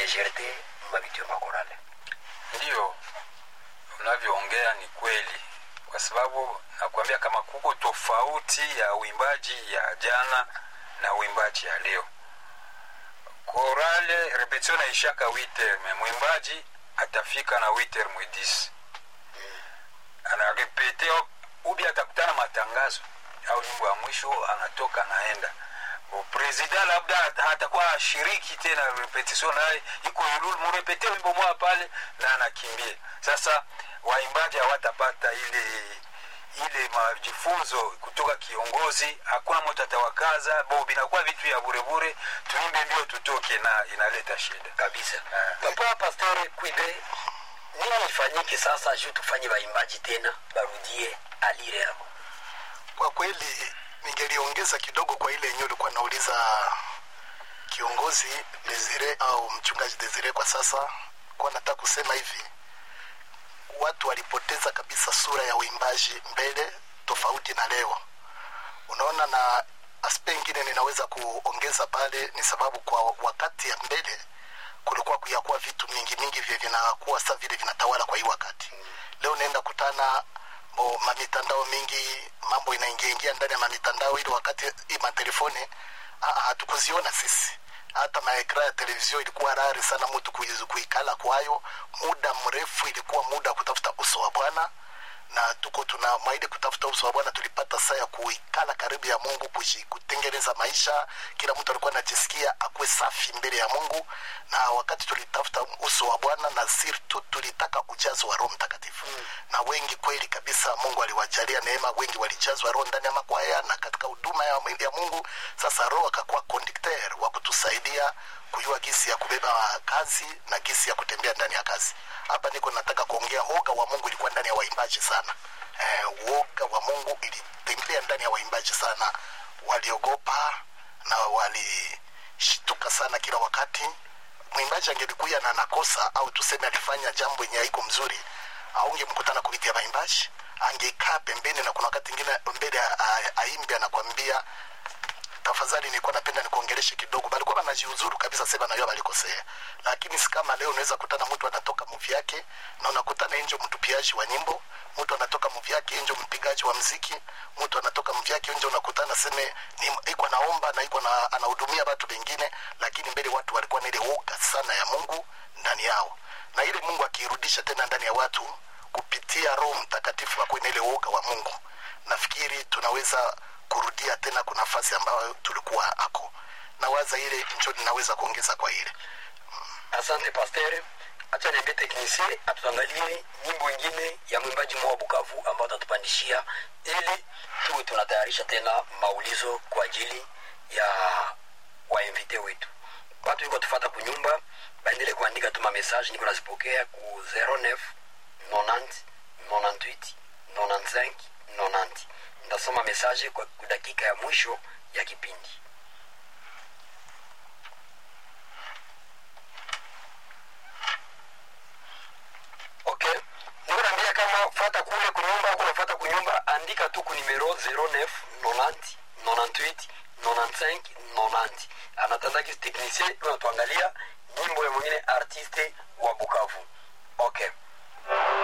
légèreté mabitu ya makorale ndiyo unavyoongea ni kweli kwa sababu nakuambia kama kuko tofauti ya uimbaji ya jana na uimbaji ya leo korale repetition naishaka witer me mwimbaji atafika na witer mwedisi anarepete ubi atakutana matangazo au nyimbo ya mwisho anatoka anaenda presida labda hatakuwa ashiriki tena repetition naye iko yululu murepete wimbo moja pale na anakimbia sasa waimbaji hawatapata ile ile majifunzo kutoka kiongozi hakuna mtu atawakaza bo binakuwa vitu ya burebure tuimbe mbio tutoke na inaleta shida kabisa papa pasteur kwibe nini ifanyike sasa juu tufanye waimbaji tena barudie alire yao kwa kweli ningeliongeza kidogo kwa ile yenyewe ulikuwa nauliza kiongozi Desire au mchungaji Desire. Kwa sasa kwa nataka kusema hivi, watu walipoteza kabisa sura ya uimbaji mbele, tofauti na leo. Unaona, na aspe ingine ninaweza kuongeza pale ni sababu kwa wakati ya mbele kulikuwa kuyakuwa vitu mingi mingi vye vinakuwa sa vile vinatawala kwa hii wakati. Leo naenda kutana bo mamitandao mingi mambo inaingia ingia ndani ya mamitandao ili wakati hii matelefoni hatukuziona sisi hata maekra ya televizio ilikuwa rari sana mtu kuikala kwayo muda mrefu ilikuwa muda wa kutafuta uso wa bwana na tuko tuna maili kutafuta uso wa bwana tulipata saa ya kuikala karibu ya mungu kutengeneza maisha kila mtu alikuwa anajisikia akuwe safi mbele ya mungu na wakati tulitafuta uso wa bwana na sirtu tulitaka ujazo wa roho mtakatifu mm. na wengi kweli kabisa mungu aliwajalia neema wengi walijazwa roho ndani ya makwaya na katika huduma ya, ya mungu sasa roho akakuwa conducteur wa kutusaidia kujua gisi ya kubeba kazi na gisi ya kutembea ndani ya kazi hapa niko nataka kuongea woga wa mungu ilikuwa ndani ya waimbaji sana eh, woga wa mungu ilitembea ndani ya waimbaji sana waliogopa na walishtuka sana kila wakati mwimbaji angelikuya na nakosa au tuseme alifanya jambo yenye haiko mzuri aungemkutana kupitia waimbaji angekaa pembeni na kuna wakati ingine mbele aimbe anakwambia tafadhali nilikuwa napenda nikuongeleshe kidogo balikuwa wanajiuzuru kabisa sema najua balikosea lakini si kama leo unaweza kutana mtu anatoka muvi yake na unakutana nje mtupiaji wa nyimbo mtu anatoka muvi yake nje mpigaji wa mziki mtu anatoka muvi yake nje unakutana seme iko naomba na iko na anahudumia watu wengine lakini mbele watu walikuwa na ile woga sana ya mungu ndani yao na ile mungu akiirudisha tena ndani ya watu kupitia roho mtakatifu akuwe na ile woga wa mungu nafikiri tunaweza kurudia tena kwa nafasi ambayo tulikuwa ako na waza ile njo ninaweza kuongeza kwa ile asante pasteur acha niambie teknisie atuangalie nyimbo ingine ya mwimbaji mwa bukavu ambao atatupandishia ili tuwe tunatayarisha tena maulizo kwa ajili ya wainvite wetu watu iko tufata kunyumba baendele kuandika tu mamessage niko nazipokea ku 09 90 98 95 90 ndasoma message kwa dakika ya mwisho ya kipindi okay nikunaambia kama fata kule kunyumba kunafata kunyumba andika tu kunimero 09 90 98 95 90 anatandaki technicien unatuangalia nyimbo ya mwingine artiste wa bukavu okay